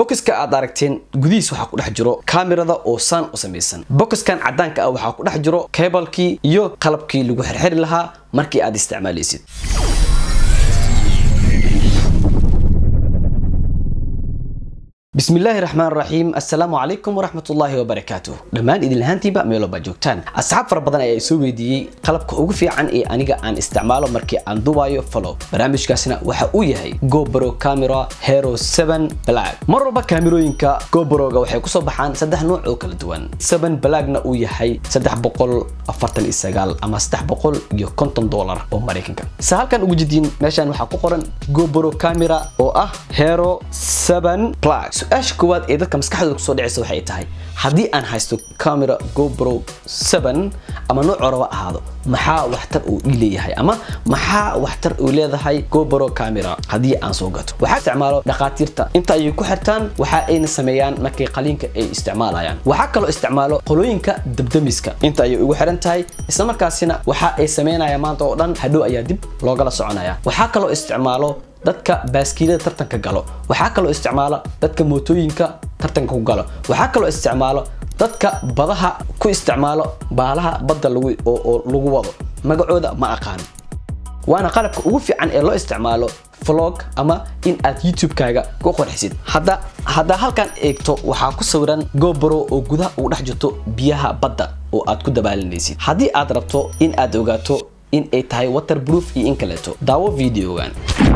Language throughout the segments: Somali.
bokiska aad aragteen gudihiis waxaa ku dhex jiro kaamirada oo saan u samaysan bokiskan cadaanka ah waxaa ku dhex jiro kebalkii iyo qalabkii lagu xirxiri lahaa markii aad isticmaalaysid بسم الله الرحمن الرحيم السلام عليكم ورحمة الله وبركاته دمان إذن لهانتي بقى ميلو باجوكتان أصحاب فربضان أي سو ويديي قلبك ugu fiican ee aniga aan isticmaalo markii aan dubayo follow barnaamijkaasina waxa uu yahay GoPro Camera Hero 7 Black mar walba kaamirooyinka GoPro-ga waxay kusoo baxaan saddex nooc oo kala duwan 7 Black-na uu yahay 349 ama 350 dollar oo Mareykanka sa halkan ugu jidiin meeshan waxaa ku qoran GoPro Camera oo ah Hero 7 Black su-aasha koowaad ee dadka maskaxdooda kusoo dhacaysa waxay tahay haddii aan haysto camera gopro 7 ama nooc raba ahaado maxaa waxtar uu ii leeyahay ama maxaa waxtar uu leedahay gopro camera haddii aan soo gato waxaa isticmaalo dhakhaatiirta inta ayay ku xirtaan waxa ayna sameeyaan markay qaliinka ay isticmaalayaan waxaa kaloo isticmaalo qolooyinka dabdamiska inta ayay ugu xiran tahay islamarkaasina waxa ay sameynayaan maanta oo dhan hadhow ayaa dib loogala soconaya waxaa kaloo isticmaalo dadka baaskiilada tartanka galo waxaa kaloo isticmaala dadka mootooyinka tartanka ku galo waxaa kaloo isticmaalo dadka badaha ku isticmaalo baalaha badda oo lagu wado magacooda ma aqaan waana qalabka ugu fiican ee loo isticmaalo vlog ama in aad youtube-kaaga ku qorxisid hadda haddaa halkan eegto waxaa ku sawiran gobro oo gudaha ugu dhex jirto biyaha badda oo aad ku dabaalinaysid haddii aad rabto in aad ogaato in ay tahay waterproof iyo in kaleeto daawo videogan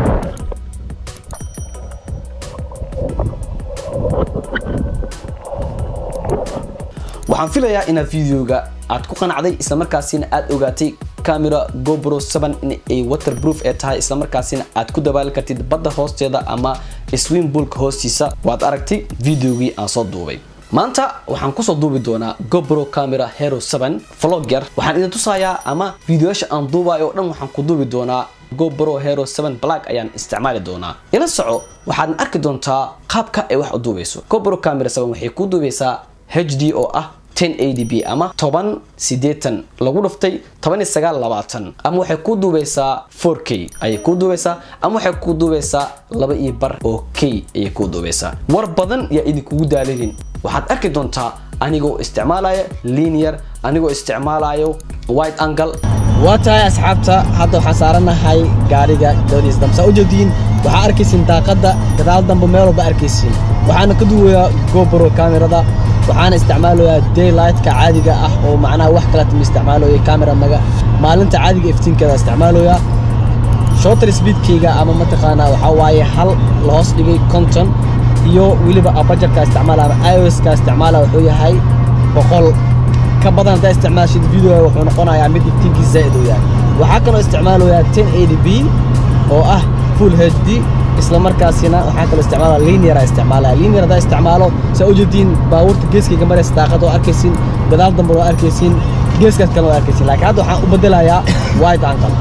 waxaan filayaa inaad videoga aad ku qanacday islamarkaasina aad ogaatay camera gopro 7 in ay waterproof ee tahay islamarkaasina aad ku dabaali kartid badda hoosteeda ama swimboolka hoostiisa waad aragtay videogii aan soo duubay maanta waxaan kusoo duubi doonaa gopro camera hero 7 vlogger waxaan idin tusayaa ama videoyaasha aan duubayo oo dhan waxaan ku duubi doonaa gopro hero 7 black ayaan isticmaali doonaa ila soco waxaad arki doontaa qaabka ay wax u duubayso gopro camera 7 waxay ku duubaysaa hd oo ah 1080p ama toban sideetan lagu dhuftay toban iyo sagaal labaatan ama waxay ku duubaysaa 4k ayay ku duubaysaa ama waxay ku duubaysaa laba iyo bar oo k ayay ku duubaysaa war badan yaa idinkugu daalinin waxaad arki doontaa anigoo isticmaalaya linear anigoo isticmaalayo wide angle waa tahay asxaabta hadda waxaan saaranahay gaariga dabadiisa dambe saa u jeediin waxaa arkaysiin daaqadda gadaal dambe meel walba arkaysiin waxaana ka duwayaa gopro kamerada waxaana isticmaalayaa daylightka caadiga ah oo macnaha wax kaleta ma isticmaalayo camera maga maalinta caadiga iftiinkeeda isticmaalayaa shorter speedkayga ama mataqaanaa waxaa waaye hal la hoos dhigay conton iyo weliba abajarka isticmaala ama ioska isticmaala wuxuu yahay boqol ka badan haddaa isticmaashid video wuxuu noqonayaa mid iftiinkiisa zaa'id uu yahay waxaa kaloo isticmaalayaa 1080p oo ah full hd isla markaasina waxaa kaloo isticmaalaa linear isticmaalaya linear haddaa isticmaalo saa u jeediin baabuurta geeskayga maraysa daaqada oo arkaysiin gadaal dambe oo arkaysiin geeskaas kale oo arkaysiin laakiin hadda waxaan u bedelayaa wide angle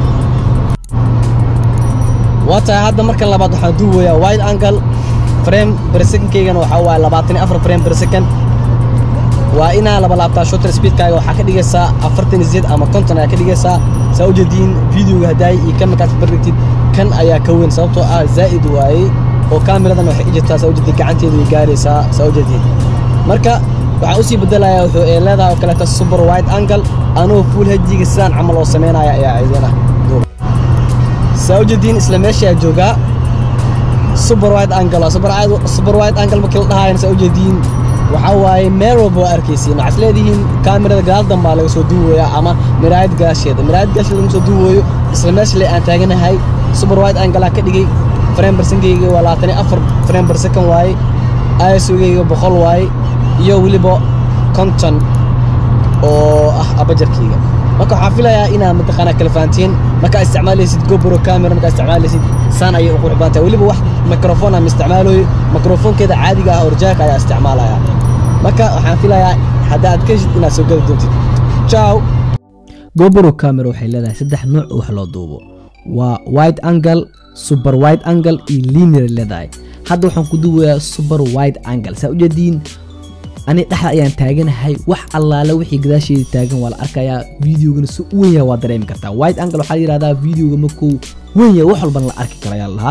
waa tahay hadda markan labaad waxaan duubayaa wide angle frame per secondkaygana waxaa waaye labaatan iyo afar frame per second waa inaa laba laabtaa shooter speedkaaga waxaa ka dhigaysaa afartan iyo sideed ama konton ayaa ka dhigaysaa saa u jeediin videoga haddaay iyo kan markaad barbigtid kan ayaa ka weyn sababtoo ah zaa'id waaye oo kaamiradan waxay jirtaa saa u jeediin gacanteedu way gaaraysaa saa u jeediin marka waxaan usii bedelayaa wuxuu ee leedahay oo kaleeta super wide angle anoo full hjiga sidaan camal oo samaynaya ayaa idina saa u jeediin isla meeshaa joogaa super wide angle super wide angle markii la dhahaayana saa u jeediin waxaa waaye meel walba waa arkaysiin waxaad leedihiin kaamirada gadaal dambaa laga soo duuwayaa ama miraayad gaasheeda miraayad gaasheeda laga soo duuwayo isla meesha le aan taaganahay super wide angle ka dhigay frame barsankayga waa labaatan iyo afar frame per second waaye isogayga boqol waaye iyo weliba konton oo ah abajarkayga marka waxaa filayaa inaad mataqaanaa kala fahantiin markaa isticmaalaysid gopro camera markaa isticmaalaysid saan ayay u qurux badan tahay weliba wax microphone aan isticmaalayo microphonekeeda caadiga ah orjaaka ayaa isticmaalaya marka waxaan filayaa haddaad ka heshid inaad soo geli doontid ciao gopro camera waxay leedahay saddex nooc oo wax loo duubo waa wide angle super wide angle iyo linear leedahay hadda waxaan ku duubayaa super wide angle saa ujeediin ani dhexda ayaan taaganahay wax allaale wixii gadaasheeda taagan waa la arkayaa videogana si u weyn yahay waa dareemi kartaa wide angle waxaa la yidhahdaa videoga markuu weyn yahay wax walbana la arki karo ayaa la lahaa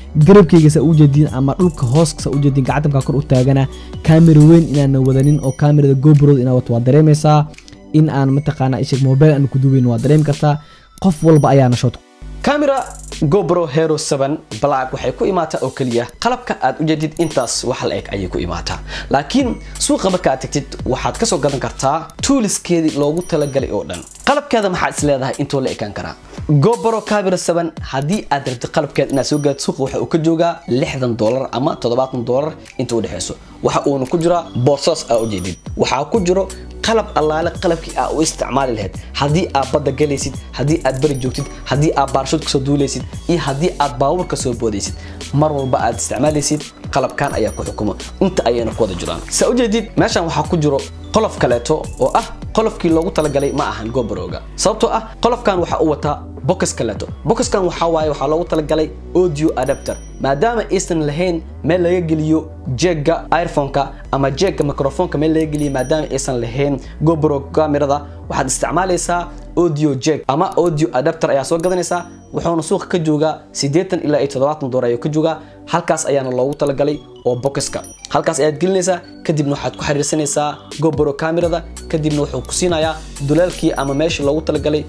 garabkayga saa ujeediin ama dhulka hooska saa ujeediin gacantamkaa kor u taagana kaamera weyn inaana wadanin oo kaamerada gobrod inaa wato waa dareemaysaa in aan mataqaana isheg mobile aan ku duubayn waa dareemi kartaa qof walba ayaana shot camera gobro hero 7 black waxay ku imaataa oo keliya qalabka aad u jeedid intaas wax la eg ayay ku imaataa laakiin suuqa marka aad tagtid waxaad ka soo gadan kartaa tuuliskeedii loogu talagalay oo dhan qalabkeeda maxaad is leedahay intoo la ekaan karaa gobro camera 7 haddii aad rabtid qalabkeeda inaad soo gaad suuqa waxa uu ka joogaa lixdan dolar ama toddobaatan dolar inta u dhexeyso waxa uuna ku jiraa boosas aa ujeedid waxaa ku jiro qalab allaale qalabkii aa u isticmaali lahayd haddii aad badda galaysid haddii aad bari joogtid haddii aad baarshood kasoo duulaysid iyo haddii aad baawur kasoo boodaysid mar walba aad isticmaalaysid qalabkan ayaa ku xukumo inta ayayna ku wada jiraan saa ujeedid meeshan waxaa ku jiro qolof kaleeto oo ah qolofkii loogu talagalay ma ahan gobaroga sababtoo ah qolofkan waxaa u wataa bokas kaleeto bokaskan waxaa waaye waxaa loogu talagalay audio adapter maadaama aysan lahayn meel laga geliyo jeegga iphoneka ama jeegga microfonka meel laga geliyo maadaama aysan lahayn gobro kamerada waxaad isticmaalaysaa audio jeg ama audio adapter ayaa soo gadanaysaa wuxuuna suuqa ka joogaa siddeetan ilaa iyo toddobaatan dolar ayuu ka joogaa halkaas ayaana loogu talagalay oo bokiska halkaas ayaad gelinaysaa kadibna waxaad ku xiriirsanaysaa gobro kamerada kadibna wuxuu ku siinayaa duleelkii ama meeshii loogu talagalay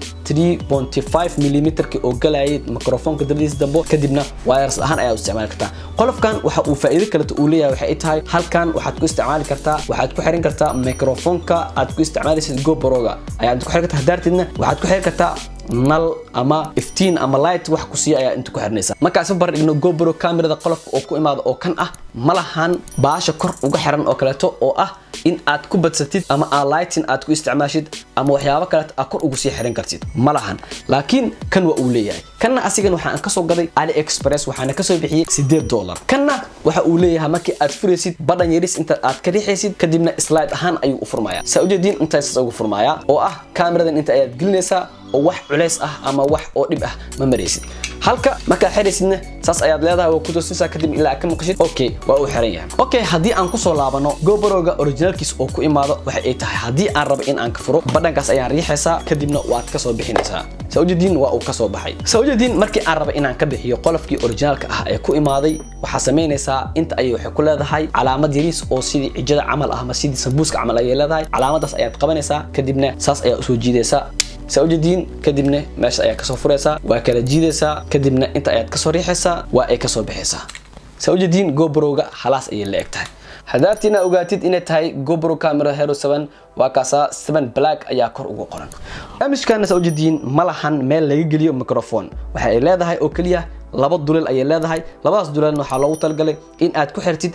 3.5 milimeterkii oo galayay microfonka dabadiisa dambo kadibna wires ahaan ayaa u isticmaali kartaa qolofkan waxa uu faa'iido kaleto uu leeyahay waxay tahay halkan waxaad ku isticmaali kartaa waxaad ku xiran kartaa microfonka aad ku isticmaalaysid gobroga ayaad ku xiran kartaa hadaartidna waxaad ku xiran kartaa nal ama iftiin ama light wax ku siiya ayaa inta ku xirnaysa markaan isma bar dhigno gobro kamerada qolofka oo ku imaada oo kan ah ma lahan baasha kor uga xiran oo kaleeto oo ah in aad ku badsatid ama aa lightin aad ku isticmaashid ama waxyaabo kaleeto aad kor ugu sii xiran kartid ma lahan laakiin kan waa uu leeyahay kanna asigan waxaan kasoo gaday ali express waxaana kasoo bixiyey sideed dolar kanna waxa uu leeyahay markii aad furaysid badhan yaris inta aad ka riixaysid kadibna slide ahaan ayuu u furmayaa saa ujeediin intaas ugu furmayaa oo ah kameradan inta ayaad gelinaysaa oo wax culays ah ama wax oo dhib ah ma maraysid halka markaad xiraysidna saas ayaad leedahay waa ku toosinaysaa kadib ilaa ka maqashid okay waa uu xiran yahay okay haddii aan kusoo laabano gobroga originalkiis oo ku imaado waxa ay tahay haddii aan rabo in aan ka furo badhankaas ayaan riixaysaa kadibna waad kasoo bixinaysaa saujeediin waa uu kasoo baxay saujeediin markii aan raba inaan ka bixiyo qolofkii originaalka ah ee ku imaaday waxaa samaynaysaa inta ayay waxay ku leedahay calaamad yariis oo sidii cijada camal ah ama sidii sambuuska camal ayay leedahay calaamadaas ayaad qabanaysaa kadibna saas ayaa usoo jiidaysaa saa ujeediin kadibna meesha ayaa kasoo furaysaa waa kala jiidaysaa kadibna inta ayaad kasoo riixaysaa waa ay kasoo bixaysaa saa ujeediin gobrowga halaas ayay la eg tahay haddaartiina ogaatid inay tahay gobro camera hero 7 waa kaasaa 7 black ayaa kor ugu qoran barnaamijkaana saa ujeediin ma lahan meel laga geliyo microphone waxa ay leedahay oo keliya laba duleel ayay leedahay labadaas duleelna waxaa loogu talagalay in aad ku xirtid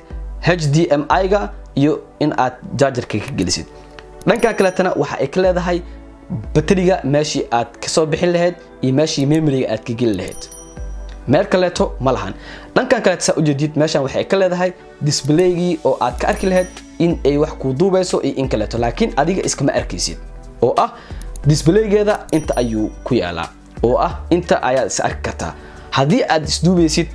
hdmi-ga iyo in aad jaajarka ka gelisid dhanka kaleetana waxa ay ka leedahay bateriga meeshii aad kasoo bixin lahayd iyo meeshii memoriga aad ka geli lahayd meel kaleeto ma lahan dhankan kaleeto saa ujeedid meeshan waxay ka leedahay disblaygii oo aad ka arki lahayd in ay wax kuu duubayso iyo in kaleeto laakiin adiga iskama arkaysid oo ah disblaygeeda inta ayuu ku yaalaa oo ah inta ayaad is arki kartaa haddii aad isduubaysid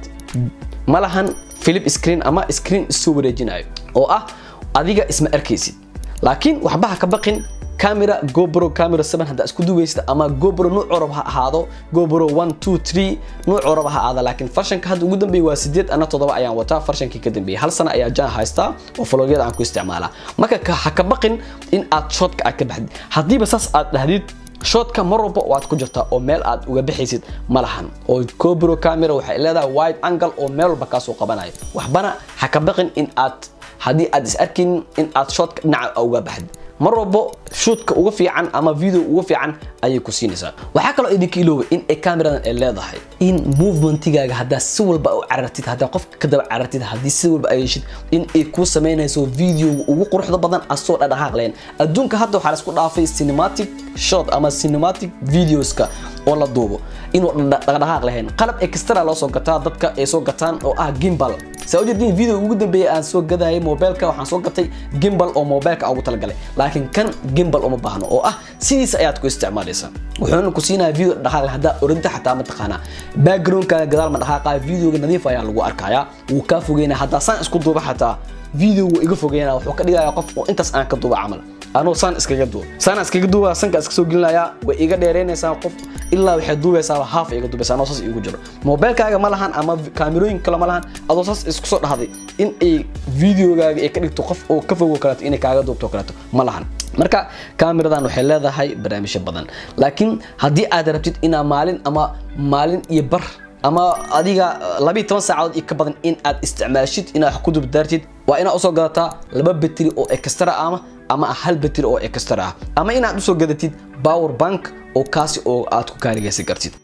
ma lahan philip screen ama screen isoo wareejinayo oo ah adiga isma arkaysid laakiin waxba ha ka baqin camera gobro camera 7 haddaa isku duwaysid ama gobro nuuc orab ha ahaado gobro 1 2 3 nuuc orab ha ahaada laakiin farshanka hadda ugu dambeeyay waa sideed ana toddoba ayaan wataa farshankii ka dambeeyay hal sana ayaa jaan haystaa oo falogyada aan ku isticmaalaa marka ha ka baqin in aad shootka aad ka baxdid haddiiba saas aad dhahdid shootka mar walba waad ku jirtaa oo meel aad uga bixaysid ma lahan oo gobro camera waxay leedahay wide angle oo meel walba kaasoo qabanayo waxbana ha ka baqin in aad haddii aad is arkin in aad shootka dhinaca uga baxdid mar walbo shuutka uga fiican ama video uga fiican ayay ku siinaysaa waxaa kaloo idinka ilooba in ay kameradan ay leedahay in movementigaaga haddaa si walba u carartid haddaa qofka ka daba carartid haddii si walba ay heshid in ay kuu samaynayso videoga ugu quruxda badan asoo dhadhaqaaq lahayn adduunka hadda waxaa laisku dhaafay cinematic shot ama cinematic videoska oo la duubo inuu dhaqdhaqaaq lahayn qalab extra loo soo gataa dadka ay soo gataan oo ah gimbal saa ujeedin video ugu dambeeyay aan soo gadayay mobilka waxaan soo gatay gimbal oo mobilka ugu talagalay laakiin kan gimbal uma baahno oo ah sidiisa ayaad ku isticmaalaysaa wuxuuna ku siinaya video dhaqaaq haddaa orinta xataa ma taqaanaa backgroundkaaga gadaal ma dhaqaaqaya videoga nadiif ayaa lagu arkayaa wuu kaa fogeynaya haddaa saan isku duuba xataa video wuu iga fogeynaya wuxuu ka dhigaya qof oo intaas aan ka duuba camal anuu saan iskaga duwa saan iskaga duwa sanka iska soo gelinayaa way iga dheereynaysaa qof ilaa waxay duubaysaa haaf iga duubaysaa anoo saas igu jiro mobilkaaga ma lahan ama kaamirooyin kale ma lahan adoo saas isku soo dhahday in ay videogaaga ay ka dhigto qof oo ka fogo kaleeto inay kaaga duubto kaleeto ma lahan marka kaamiradan waxay leedahay barnaamijyo badan laakiin haddii aad rabtid inaa maalin ama maalin iyo bar ama adiga labiiy toban saacadood iyo ka badan in aad isticmaashid inaad wax ku dubdaartid waa inaad usoo gadataa laba betri oo extra ama ama hal betri oo extra ah ama inaad usoo gadatid power bank oo kaasi oo aad ku kaarigaysan kartid